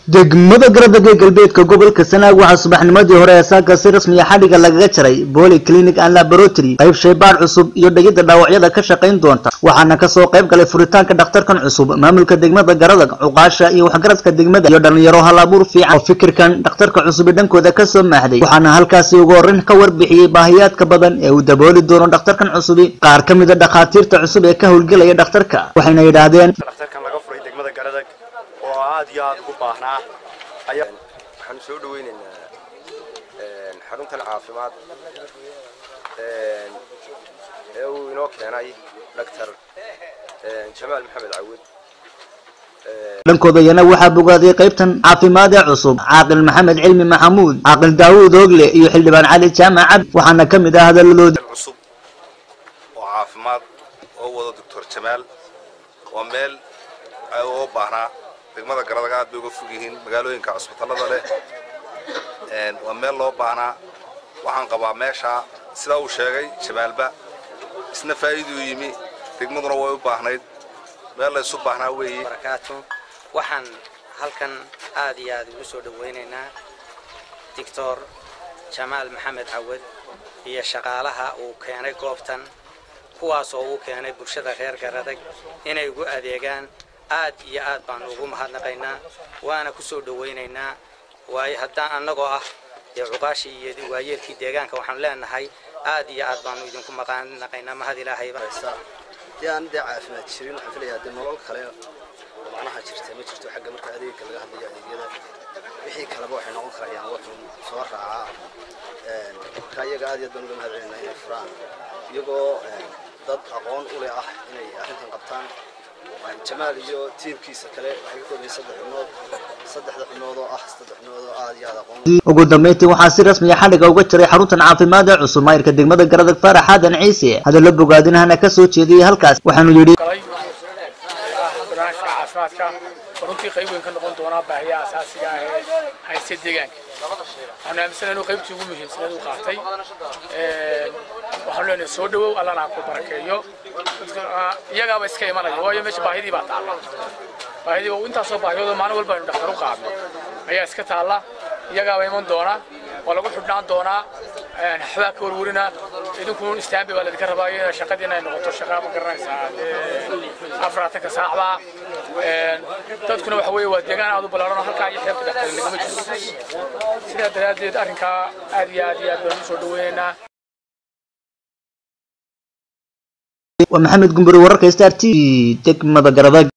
degmada garadagee galbeedka gobolka sanaag waxaa subaxnimadii hore ee saaka si rasmiya xadhiga lagaga jaray boli clinic and laboratory qayb shaybaadh cusub iyo dhegidda dhaawacyada ka shaqayn doonta waxaana kasoo qayb galay furitaanka dhakhtarkan cusub maamulka degmada garadag cuqaasha iyo waxgaradka degmada iyo dhalinyaro halabuur fiican oo fikirkan dhakhtarka cusub dhankooda kasoo maahday waxaana halkaasi ugu horreyn ka warbixiyey baahiyaadka badan ee uu dabooli doono dhakhtarkan cusubi qaar ka mid a dhakhaatiirta cusub ee ka howlgelaya dhakhtarka waxayna yidhaahdeen dhakhtarkan laga furay degmada garadag oo aad iyo aad ugu baahnaa ayaa waxaanu soo dhaweynaynaa xaruntan caafimaad ee uu inoo keenay doctor jamaal maxamed cawud dhankooda iyana waxaa bogaaday qaybtan caafimaad ee cusub caaqil maxamed cilmi maxamuud caaqil daawuud oogle iyo xildhibaan cali jaamac cabdi waxaana ka mid ah hadaladoodii cusub oo caafimaad oo wada doctor jamaal waa meel oo baahnaa degmada garadaga aad bay uga fog yihiin magaalooyinka cusbitallada leh waa meel loo baahnaa waxaan qabaa meesha sidaa uu sheegay jamaalba isna faa'iiduu yimi degmaduna way u baahnayd meel la isu baahnaa weeye barakaatu waxaan halkan aad iyo aad ugu soo dhawaynaynaa doctor jamaal maxamed cawad iyo shaqaalaha uu keenay goobtan kuwaas oo uu keenay bulshada reer garadag inay ugu adeegaan aad iyo aad baanu ugu mahadnaqaynaa waana ku soo dhawaynaynaa waayo haddaan annagoo ah dee cuqaashii iyo waayeelkii deegaanka waxaanu leenahay aad iyo aad baanu idinku maqaanaqaynaa mahad ilaahayba dee aan dee caafimaad jirin waxaan filayaa dee nolol kale oo macnaha jirta ma jirto xagga marka adeegga laga hadlayo adeegyada wixii kaleba waxay noqon karayaan waddan soo raacaa marka iyaga aad iyo aad baan uga mahad celinaa inay furaan iyagoo dad aqoon u leh ah inay arrintan qabtaan jamaal iyo tiimkiisa kale waxay ka koobayen saddex xubnood saddexda xubnood oo ah saddex xubnood oo aad iyo aad aqoon ugu dambeyntii waxaa si rasmiya xadhiga uga jiray xaruntan caafimaad ee cusub maayirka degmada garadag faarax xaadan ciise hadallo bogaadinahana ka soo jeediyey halkaas waxaanu yidhi barnaamijka caafimaadka runtii qayb weyn ka noqon doonaa baahiyaha asaasiga ah ee haysta deegaanka waxaanu aaminsanay inuu qaybtii ugu muhiimsaneed u qaatay waxaanu leenahay soo dhawow allana ha ku barakeeyo iyagaaba iska imanaya waayo meesha baahidii baa taalla baahidii intaasoo baahiyoodo maalin walba aynu dhakhtar u qaadno ayaa iska taalla iyagaaba iman doona waa lagu xidhnaan doonaa waxbaa ka warwarina idinkuun istaanbi baa laidinka rabaa in shaqadiina ay noqoto shaqaa ma garanaysaa afaraatanka saacbaa dadkuna waxa weeye waa deegaan aad u ballaaran oo halkaa iyo xeebta dhaxtay nagama jirto sidaa daraaddeed arrinkaa aad iyo aad iyo aad baan u soo dhaweynaynaa waa maxamed gumburi wararka star t v degmada garadag